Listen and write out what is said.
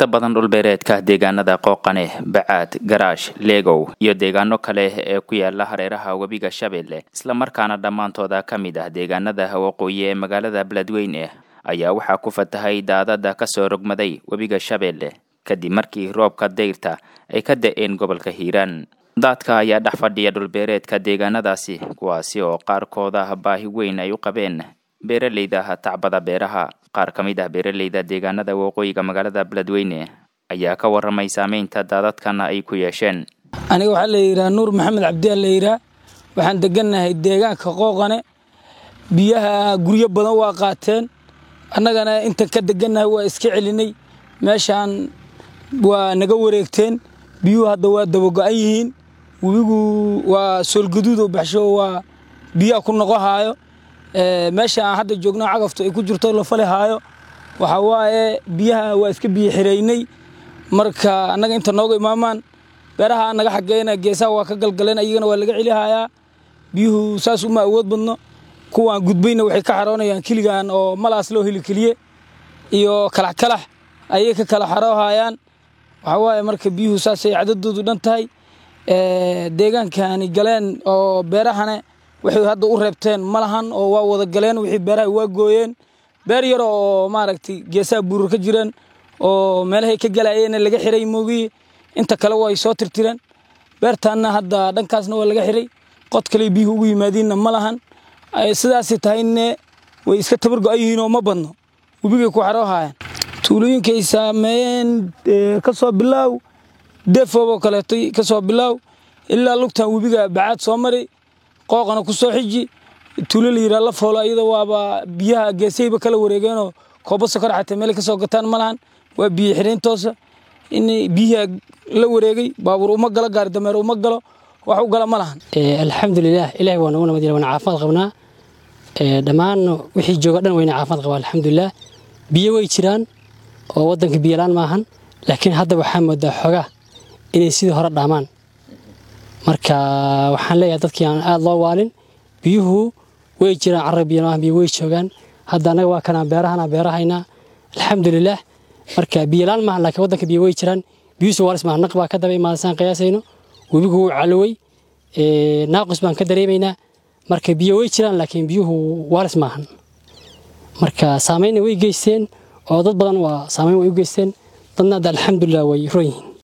inta badan dhulbeereedka deegaanada qooqane bacaad garaash leegow iyo deegaano kale ee ku yaala hareeraha webiga shabeelle islamarkaana dhammaantooda ka mid ah deegaanada waqooyi ee magaalada beledweyne ayaa waxaa ku fatahay daadada kasoo rogmaday webiga shabeelle kadib markii roobka dayrta ay ka da-een gobolka hiiraan daadka ayaa dhex fadhiya dhulbeereedka deegaanadaasi kuwaasi oo qaarkooda baahi weyn ay u qabeen beeraleyda tacbada beeraha qaar ka mid ah beeraleyda deegaanada waqooyiga magaalada beledweyne ayaa ka waramay saameynta daadadkan ay ku yeesheen aniga waxaa la yidhaha nuur maxamed cabdiyaa la yidhaha waxaan degannahay deegaanka qooqane biyaha guryo badan waa qaateen annagana intan ka degannahay waa iska celinay meeshaan waa naga wareegteen biyuhu hadda waa dabago-an yihiin webigu waa soolgaduud oo baxsho waa biyaha ku noqo haayo meesha aan hadda joogno cagaftu ay ku jirto la fali haayo waxaa waaye biyaha waa iska biyo xireynay marka annaga inta nooga imaamaan beeraha naga xageyna geesaha waa ka galgaleen ayagana waa laga celihayaa biyuhu saas uma awood badno kuwaan gudbayna waxay ka xaroonayaan kiligan oo malaas loo heli keliye iyo kalax kalax ayay ka kala xaroohayaan waxaa waaye marka biyuhu saasay cadadoodu dhan tahay deegaankani galeen oo beerahane waxay hadda u reebteen ma lahan oo waa wada galeen wixii beeraha waa gooyeen beer yar oo maaragtay geesaha buurur ka jireen oo meelahay ka galayeen laga xiray moogiye inta kale way soo tirtireen beertaanna hadda dhankaasna waa laga xiray qod kale biyuhu ugu yimaadiinna ma lahan sidaasay tahayne way iska tabar go-an yihiin oo ma badno webigay ku xaroohayaan tuulooyinkay saameeyeen ka soo bilaaw defooboo kaleeto ka soo bilaaw ilaa lugtan webiga bacaad soo mari qooqana ku soo xiji tuulo la yidhaha la foolo iyada waaba biyaha geesayba kala wareegeenoo kooba sokor xatee meelay ka soo gataan ma lahan waa biyo xireyntoosa in biyaha la wareegay baabuur uma galo gaari dameer uma galo wax u gala ma lahan alxamdulilah ilahi waa nagu nabad wana caafimaad qabnaa dhammaan wixii jooga dhan wayna caafimaad qabaa alxamdulilah biyo way jiraan oo waddanka biyolaan maahan laakiin hadda waxaa moodaa xogaa inay sidii hore dhaamaan marka waxaan leeyahay dadkii aan aada loo waalin biyuhu way jiraan carra biyo maahan biyo way joogaan hadda annaga waa kanaan beerahana beerahaynaa alxamdulilah marka biyolaan maahan laakiin waddanka biyo way jiraan biyuhusu waalis maahan naq baa ka daba imaadasaan qiyaasayno webigu wuu calowey naaqus baan ka dareemaynaa marka biyo way jiraan laakiin biyuhu waalis maahan marka saameynna way geysteen oo dad badan waa saameyn way u geysteen dadna hadda alxamdulilah way ron yihiin